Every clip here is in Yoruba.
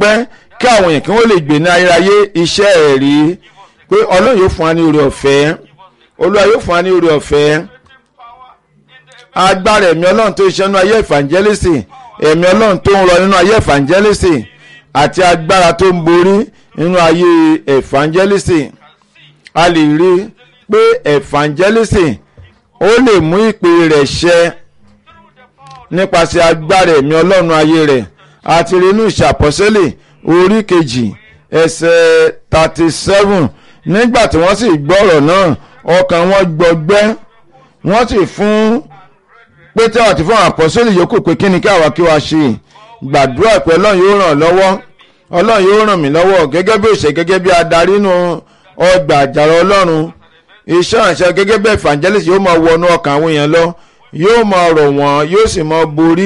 pẹ́ kí àwọn èèyàn kí wọ́n lè gbé ní ayérayé iṣẹ́ ẹ̀rí pé ọlọ́run yóò fún wa ní oore ọ̀fẹ́ olúwa yóò fún wa ní oore ọ̀fẹ́ agbára ẹ̀mí ọlọ́run tó ṣiṣẹ́ nínú ayé evangelist ẹ̀mí ọlọ́run tó ń rọ nínú ayé evangelist àti agbára tó ń borí nínú ayé evangelist a lè rí i pé evangelist ó lè mú ìpè rẹ̀ ṣẹ nípasẹ̀ agbára ẹ̀mí ọlọ́run ayé rẹ̀ àti rí inú ìṣàpọ̀sẹ́lẹ̀ orí kejì ẹsẹ̀ thirty seven nígbà tí wọ́n sì gbọ́ ọ̀rọ̀ náà ọkàn wọn gbọgbẹ́ wọ́n sì fún pété àti fún àpọ́sẹ́lẹ̀ yòókù pé kí ni kí àwa kí wa ṣe gbàdúrà pé ọlọ́run yóò ràn lọ́wọ́ ọlọ́run yóò ràn mí lọ́wọ́ gẹ́gẹ́ bí òṣè gẹ́gẹ́ bí adarí nù ọgbà àjàrà ọlọ́run iṣẹ́ ìrànṣẹ́ gẹ́gẹ́ bí evangelist yóò máa wọnú ọkàn àwọn èèyàn lọ yóò máa rọ̀ wọ́n yóò sì máa borí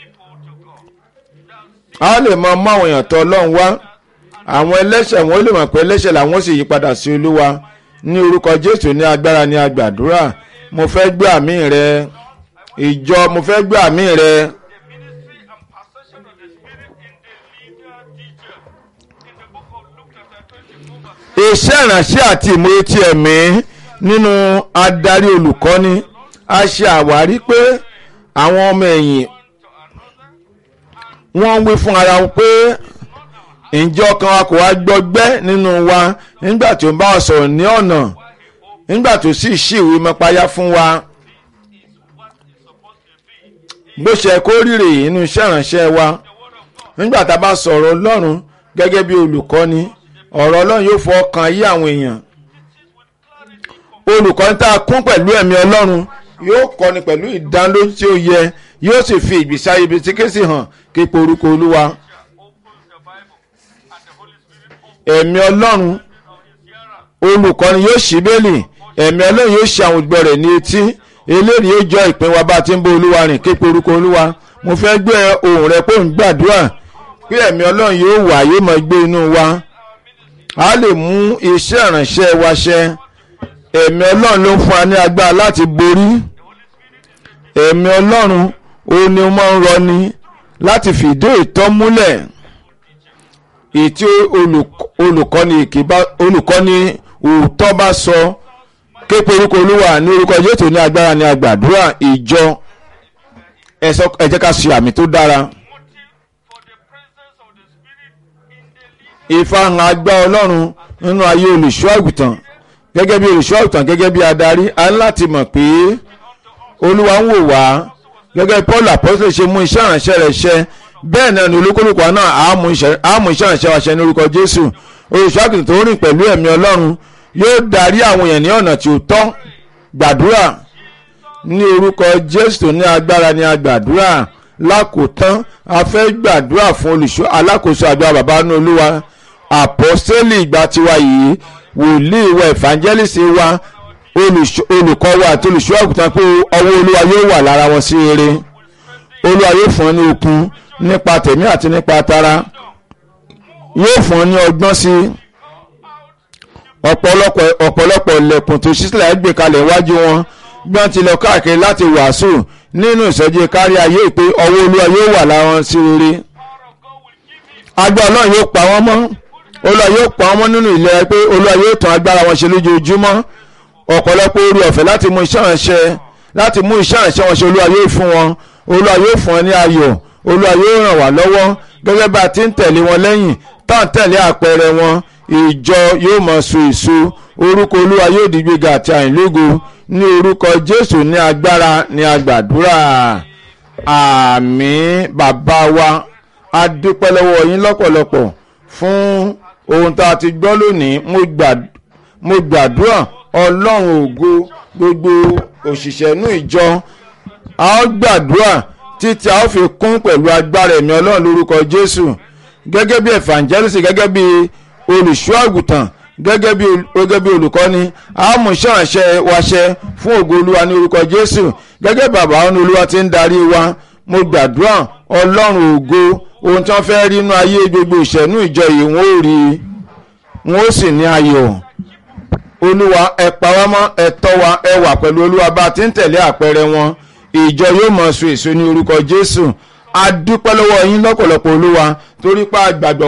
a lè máa mú àwọn èèyàn tọ̀ ọlọ́run wá àwọn ẹlẹ́ṣẹ̀ wọn ó lè mọ̀ pé ẹlẹ́ṣẹ̀ làwọn sì yí padà sí olúwa ní orúkọ jésù ní agbára ní agbàdúrà mo fẹ́ gbé àmì rẹ ìjọ mo fẹ́ gbé àmì rẹ. iṣẹ́ ìránṣẹ́ àti ìmòye ti ẹ̀mí nínú adarí olùkọ́ni a ṣe àwárí pé àwọn ọmọ ẹ̀yìn wọ́n ń wí fún ara wọn pé ǹjẹ́ ọkàn wa kò wá gbọgbẹ́ nínú wa nígbà tí ó ń bá wa sọ̀rọ̀ ní ọ̀nà nígbà tó sì ṣì ìwé mọ́páyá fún wa bó ṣe kó rírè inú iṣẹ́ ìránṣẹ́ wa nígbà tá a bá sọ̀rọ̀ ọlọ́run gẹ́gẹ́ bí olùkọ́ni ọ̀rọ̀ ọlọ́run yóò fọ ọkàn ayé àwọn èèyàn olùkọ́ni tá a kún pẹ̀lú ẹ̀mí ọlọ́run yóò kọ́ni pẹ̀lú ìdánilójú tí ó yẹ yóò sì fi ìgbésí ayé ibi tí kéésì hàn képe orúkọ olúwa ẹ̀mí ọlọ́run olùkọ́ni yóò ṣí bẹ́ẹ̀lì ẹ̀mí ọlọ́run yóò ṣe àwọn ìgbọ́ rẹ̀ ní etí eléyìí yóò jọ ìpín wa bá a ti ń bá olúwa rìn képe orúkọ olúwa mo fẹ́ gbé ohùn rẹ pé òun gbàdúrà pé ẹ̀mí ọlọ́run yóò wà yóò máa gbé inú wa a lè mú iṣẹ́ ìránṣẹ́ wa ṣẹ ẹ̀mí ọlọ́run ló ń fún wa ní agbára láti borí ẹ̀mí ọlọ́run òun ni ó máa ń rọni láti fìdí ìtọ́ múlẹ̀ ètí olùkọ́ni olùkọ́ni òótọ́ bá sọ képe orúkọ olúwa ní orúkọ Jésù ní agbára ní agbàdúrà ìjọ ẹ jẹ́ ká ṣe àmì tó dára. ìfahàn agbá ọlọ́run nínú ayé olùṣọ́ àgùntàn gẹ́gẹ́ bí olùṣọ́ àgùntàn gẹ́gẹ́ bí adarí a ní láti mọ̀ pé olúwa ń wò wá gẹ́gẹ́ paul apostole ṣe mú iṣẹ́ ìránṣẹ́ rẹ̀ ṣẹ bẹ́ẹ̀ náà ni olúkúlùkù náà á mú iṣẹ́ ìránṣẹ́ wa ṣẹ ní orúkọ jésù olùṣọ́ àgùntàn tó rìn pẹ̀lú ẹ̀mí ọlọ́run yóò darí àwọn èèyàn ní ọ̀nà tí ó tọ́ gbàdúrà ní orúkọ jésù ní agbára ní agbàdúrà lákòótán a fẹ́ gbàdúrà fún olùṣọ́ alákòóso àdúrà bàbá ní olúwa àpọ́sítélì ìgbà tiwa yìí wòlíì wa evangelist wa olùkọ́ wa àti olùṣọ́ àgùntàn pé ọwọ́ olúwa yóò wà lára wọn sí rere olúwa yóò fún ọ ní okun nípa tẹ̀mí àti nípa tara yóò fún ọ ní ọgbọ́n sí ọ̀pọ̀lọpọ̀ ọ̀pọ̀lọpọ̀ ilẹ̀kùn tó ṣíṣílẹ̀ gbé kalẹ̀ wájú wọn bí wọ́n ti lọ káàkiri láti wàásù nínú ìsọjí kárí ayé pé ọwọ́ olúwa yóò wà lára wọn sí rere agbára náà yóò pa wọ́n mọ́ olúwa yóò pa wọ́n mọ́ nínú ìlera pé olúwa yóò tàn agbára wọn ṣe lójoojúmọ́ ọ̀pọ̀lọpọ̀ orí ọ̀fẹ́ láti mú iṣẹ́ ìránṣẹ́ láti mú iṣẹ́ ìránṣẹ́ wọn ṣe olúwa yóò fún wọn olúwa yóò fún wọn ní ayọ̀ olúwa yóò ràn wá lọ́wọ́ gẹ́gẹ́ bá a ti ń tẹ̀lé wọn lẹ́yìn tá à ń tẹ̀lé àpẹẹrẹ wọn ìjọ yóò máa so èso orúkọ olúwa yóò di gbéga àti àìlógo ní orúkọ jésù ní agbára ní agbàdúrà àmín bàbá wa a dúpẹ́ lọ́wọ́ yín lọ́pọ̀lọpọ̀ fún ohun tá a ti gbọ́ lónìí mo gbàdúrà ọlọ́run ògo gbogbo òṣìṣẹ́ inú ìjọ a ó gbàdúrà títí a ó fi kún pẹ̀lú agbára ẹ̀mí ọlọ́run lórúkọ jésù gẹ́gẹ́ bí evangelist gẹ́gẹ́ bí olùṣọ́ àgùntàn gẹ́gẹ́ bí gẹ́gẹ́ bí olùkọ́ni àmúṣàṣẹ waṣẹ fún ògo olúwa ní orúkọ jésù gẹ́gẹ́ bàbá ọ̀nà olúwa ti ń darí wa mo gbàdúrà ọlọ́run ògo ohun tí wọ́n fẹ́ rí inú ayé gbogbo ìṣẹ̀nú ìjọ yìí wọ́n ó rí wọ́n ó sì ní ayọ̀ olúwa ẹ pa wá mọ́ ẹ tọ́ wa ẹ wà pẹ̀lú olúwa bá a ti ń tẹ̀lé àpẹẹrẹ wọn ìjọ yóò mọ̀ so èso ní orúkọ jésù a dúpẹ́ lọ́wọ́ yín lọ́pọ̀lọpọ̀ olúwa torí pa àgbàgbọ́